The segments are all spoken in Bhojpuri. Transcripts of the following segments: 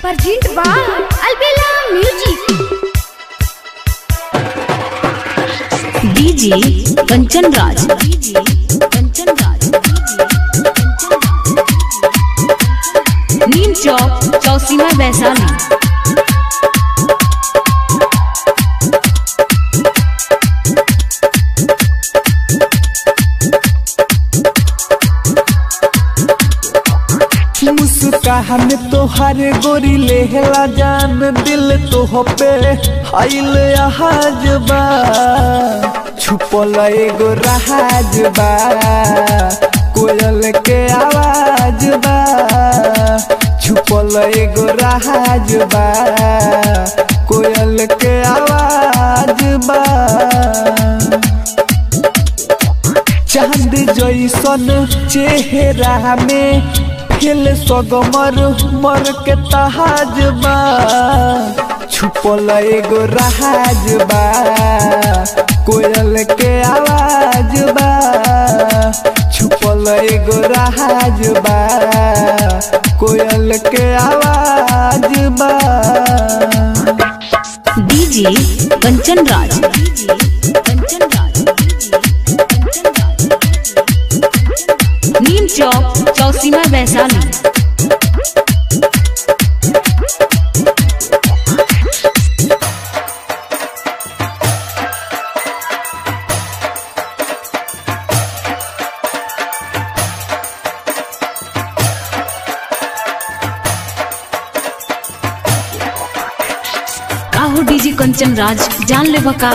Pergint by Albella Music. DJ Kanchan Raj DJ Kanchan Raj Neem Chowk Chausima Vaishali मुस्कान तोहर गोरी लेहला जान दिल तो पे आइल आहाज बा छुपल एगो राज बा कोयल के आवाज बा छुपल एगो राज बा कोयल के आवाज बा चांद जैसन चेहरा में फिल सगमर मर के तहाज बा छुपल एगो राज बा कोयल के आवाज बा छुपल एगो राज बा कोयल के आवाज बा डीजे कंचन राज डीजे कंचन राज नीम चौक चौसीमा वैशाली काहो डीजे कंचन राज जान ले बका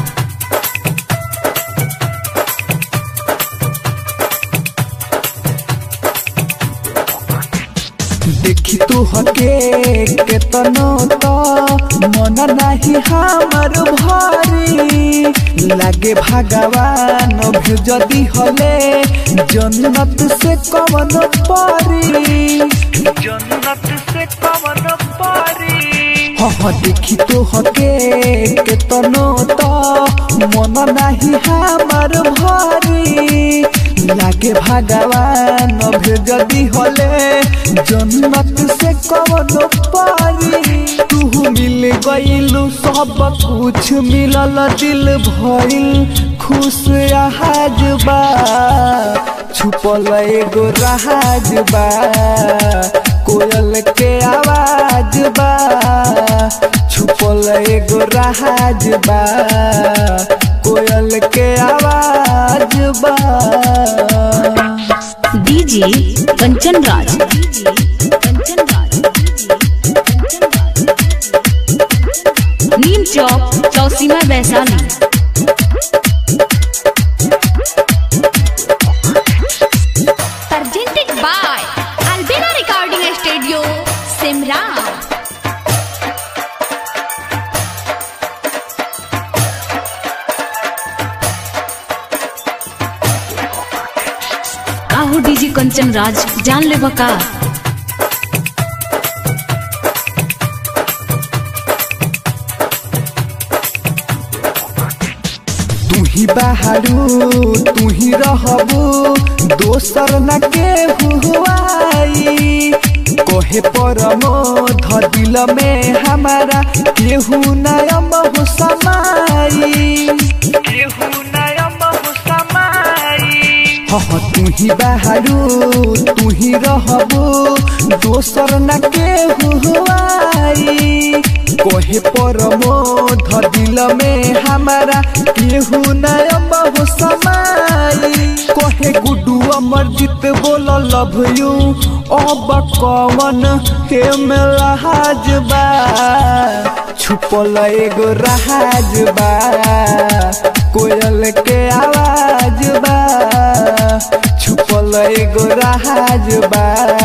देखी तू हके केतनो तो मन नाही हमर भारी लागे भगवान भी जदी हले जन्नत से कवन पारी जन्नत से कवन पारी हाँ देखी तो हके केतनो तो मन नाही हमर भारी लागे भगवान भी जदी हले जन्नत से कवन पारी तू मिल गईलू सब कुछ मिलल दिल भइल खुश आहाज बा छुपल एगो राज बा कोयल के आवाज बा छुपल एगो राज बा कोयल के आवाज बा DJ Kanchan Raj DJ Kanchan Raj Neem Chowk Chausima Vaishali Presented by Albella Recording Studio, Simran. काहो डीजे कंचन राज जान ले बका तू ही बहारू तू ही रहबू दोसर न के हुआई कोहे परमो ध दिल में हमारा केहू नयम हो समाई केहू नयम हो समाई हाँ तू ही बहारू तू ही रहबू दोसर न के हुआई कोहे परमो ध दिल में हमारा केहू नयम हो समाई कोहे गुडू अमरजीत बोल लव यू अब कवन के मेलाज बा छुपल एगो राज बा कोयल के आवाज बा छुपल एगो राज बा